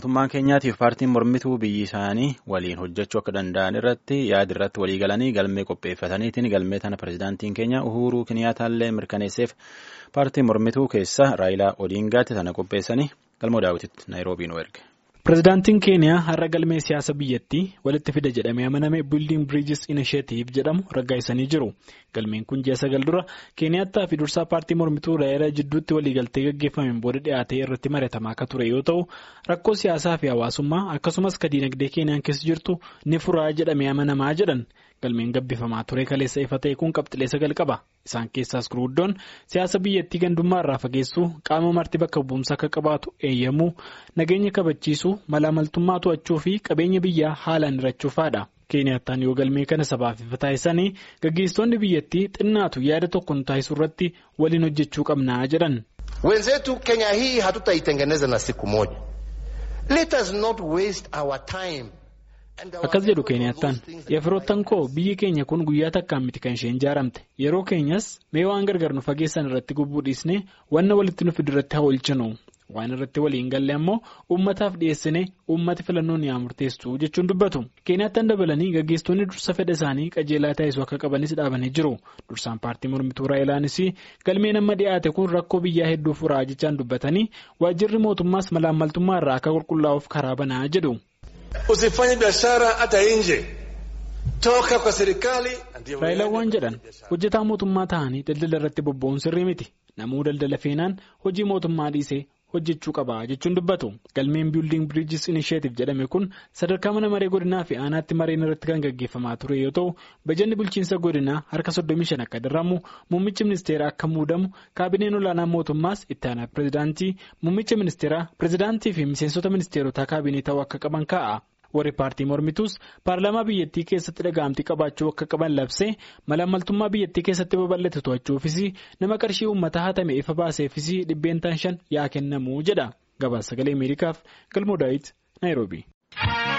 mootummaan keenyaatiif paartiin mormituu biyyi isaanii waliin hojjechuu akka danda'an irratti yaada irratti walii galanii galmee qopheeffataniitiin galmee tana pirezidaantiin keenya Uhuruu Kiniyaataallee mirkaneesseef paartiin mormituu keessa Raayilaa Odiingaatti tana qopheessanii galmoo daawwititti Naayiroobii nu erge. Pireezidaantiin Keeniyaa har'a galmee siyaasa biyyattii walitti fida jedhamee amaname Building Bridges Initiative jedhamu raggaasisanii jiru. Galmeen kun ji'a sagal dura Keeniyaattaa fi dursaa paartii mormituu Raayilaa jidduutti waliigaltee gaggeeffameen booda dhiyaatee irratti mari'atamaa akka ture yoo ta'u rakkoo siyaasaa fi hawaasummaa akkasumas ka diinagdee Keeniyaan keessa jirtu ni furaa jedhamee amanamaa jedhan. Galmeen gabbifamaa ture kaleessa ifa ta'e kun qabxilee sagal qaba. Isaan keessaas gurguddoon siyaasa biyyattii gandummaa irraa fageessuu qaama marti bakka bu'umsa akka qabaatu eeyyamuu nageenya kabachiisuu malaamaltummaa to'achuu fi qabeenya biyyaa haalaan hirachuufaadha. Keeniyattaan yoo galmee kana sabaaf ifa taasisanii gaggeessitoonni biyyattii xinnaatu yaada tokkoon taasisuu irratti waliin hojjechuu qabnaa jedhan. Wenzetu Kenya hii hatutaitengeneza na siku moja. Let us not waste our time. Akkas jedhu Keeniyattaan yefiroottan koo biyyi keenya kun guyyaa takkaan miti kan isheen ijaaramte yeroo keenyas mee waan gargar nu fageessan irratti gubbuu dhiisnee wanna walitti nu fidu irratti haa oolchinu waan irratti waliin galle ammoo uummataaf dhiyeessine uummati filannoo ni murteessu jechuun dubbatu Keeniyattaan dabalanii gaggeessitoonni dursa fedha isaanii qajeelaa taasisuu akka qabanis dhaabanii jiru dursaan paartii mormituu raayilaanis galmeen amma dhiyaate kun rakkoo biyyaa hedduu furaa jechaan dubbatanii waajjirri mootummaas malaammaltummaa irraa akka qulqullaa'uuf karaa banaa jedhu. Usifanye biashara hata nje. Toka kwa serikali. Raayilaan waan jedhan hojjetaa mootummaa ta'anii daldala irratti bobba'uun sirrii miti. Namuu daldala feenaan hojii mootummaa dhiisee hojjechuu qaba jechuun dubbatu. Galmeen Building Bridges Initiative jedhame kun sadarkaa mana maree godinaa fi aanaatti mareen irratti kan gaggeeffamaa ture yoo ta'u bajanni bulchiinsa godinaa harka 35 akka darramu muummichi ministeeraa akka muudamu kaabineen olaanaa mootummaas itti aanaa pireezidaantii muummicha ministeeraa pireezidaantii fi miseensota ministeerotaa kaabinee ta'uu akka qaban kaa'a. warri paartii mormituus paarlaamaa biyyattii keessatti dhaga'amtii qabaachuu akka qaban labsee malaamaltummaa biyyattii keessatti babal'ate to'achuufis nama qarshii uummataa hatame ifa baaseefis dhibbeentaan shan yaa kennamu jedha gabaasa sagalee ameerikaaf galmoo daawit naayiroobii.